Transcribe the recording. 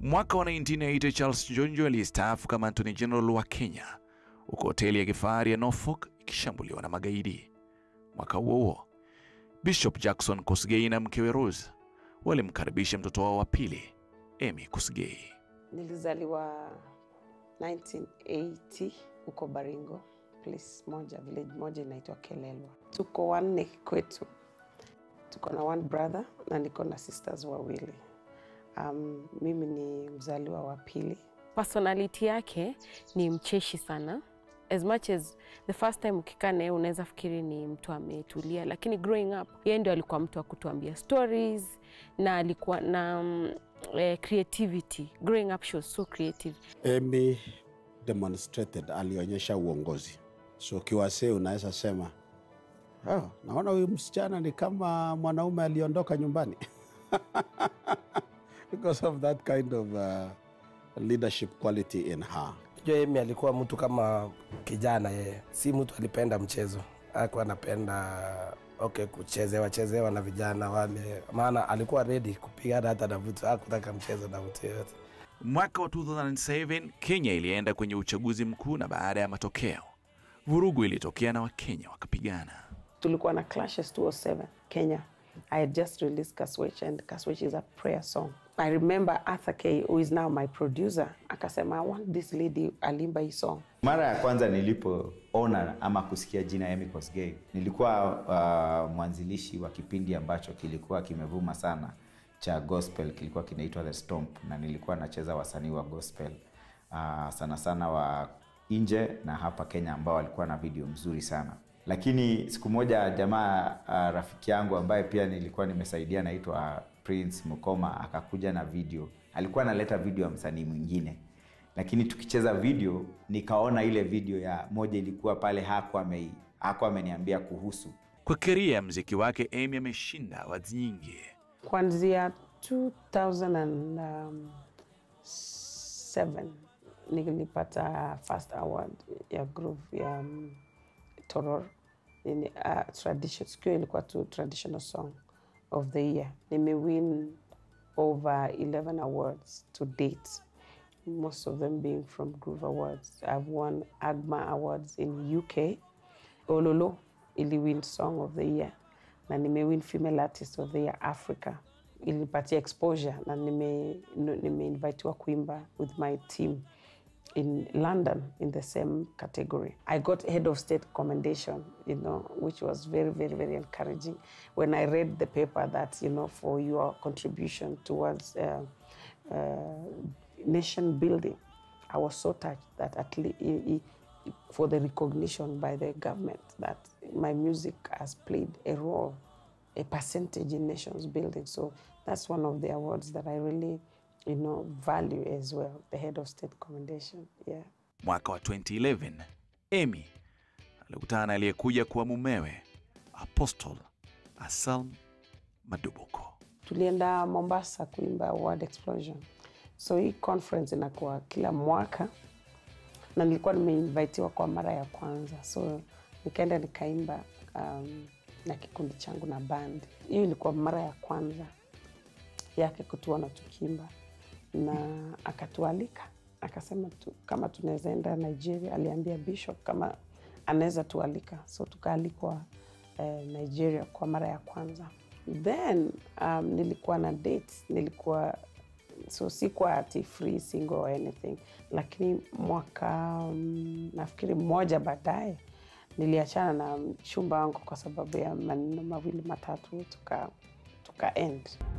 Mwaka wa 1980 Charles Njonjo aliyestaafu kama Attorney General wa Kenya huko hoteli ya kifahari ya Norfolk ikishambuliwa na magaidi. Mwaka huo huo Bishop Jackson Kosgei na mkewe Rose walimkaribisha mtoto wao wa pili Amy Kosgei. Nilizaliwa 1980 huko Baringo, place moja, village moja inaitwa Kelelwa. Tuko wanne kwetu, tuko na one brother na niko na sisters wawili. Um, mimi ni mzaliwa wa pili. Personality yake ni mcheshi sana as much as the first time ukikaa naye unaweza fikiri ni mtu ametulia, lakini growing up yeye ndio alikuwa mtu wa kutuambia stories na alikuwa na um, eh, creativity. Growing up she was so creative. Amy demonstrated, alionyesha uongozi. So kiwasee unaweza sema oh, naona huyu msichana ni kama mwanaume aliondoka nyumbani because of that kind of uh, leadership quality in her. Jua Amy alikuwa mtu kama kijana yeye, si mtu alipenda mchezo, alikuwa anapenda okay, kuchezewa chezewa na vijana wale, maana alikuwa ready kupigana hata na mtu, hakutaka mchezo na mtu yoyote. Mwaka wa 2007 Kenya ilienda kwenye uchaguzi mkuu na baada ya matokeo vurugu ilitokea na Wakenya wakapigana. Tulikuwa na clashes 207 Kenya. I had just released Kaswech and Kaswech is a prayer song. I remember Arthur K, who is now my producer, akasema I want this lady alimba hii song. Mara ya kwanza nilipoona ama kusikia jina Amy Kosgei, nilikuwa uh, mwanzilishi wa kipindi ambacho kilikuwa kimevuma sana cha gospel, kilikuwa kinaitwa The Stomp, na nilikuwa nacheza wasanii wa gospel uh, sana sana wa nje na hapa Kenya ambao walikuwa na video mzuri sana lakini siku moja jamaa uh, rafiki yangu ambaye pia nilikuwa nimesaidia naitwa Prince Mukoma akakuja na video, alikuwa analeta video ya msanii mwingine, lakini tukicheza video nikaona ile video ya moja ilikuwa pale, hakuwa ame hakuwa ameniambia kuhusu. Kwa keria ya mziki wake, Amy ameshinda awards nyingi. Kuanzia 2007 nilipata first award ya groove ya um, Toror in, uh, tradition, sikio ilikuwa tu traditional song of the year. Nimewin over 11 awards to date, most of them being from Groove Awards. I've won AGMA Awards in UK. Ololo iliwin Song of the Year na nimewin Female Artist of the Year Africa. Ilipatia exposure na nime, nimeinvitiwa kuimba with my team in London in the same category. I got head of state commendation, you know, which was very, very, very encouraging. When I read the paper that, you know, for your contribution towards uh, uh, nation building, I was so touched that at least for the recognition by the government that my music has played a role, a percentage in nations building. So that's one of the awards that I really you know, value as well, the head of state commendation. Yeah. Mwaka wa 2011 Amy alikutana na aliyekuja kuwa mumewe Apostle Asalm Madubuko. Tulienda Mombasa kuimba World Explosion, so hii conference inakuwa kila mwaka na nilikuwa nimeinvitiwa kwa mara ya kwanza, so nikaenda nikaimba um, na kikundi changu na band. Hiyo ilikuwa mara ya kwanza yake kutuona tukimba na akatualika akasema tu, kama tunaweza enda Nigeria. Aliambia Bishop kama anaweza tualika, so tukaalikwa eh, Nigeria kwa mara ya kwanza. Then um, nilikuwa na dates, nilikuwa so sikuwa ati free single or anything, lakini mwaka um, nafikiri mmoja baadaye niliachana na mchumba wangu kwa sababu ya maneno mawili matatu tuka, tuka end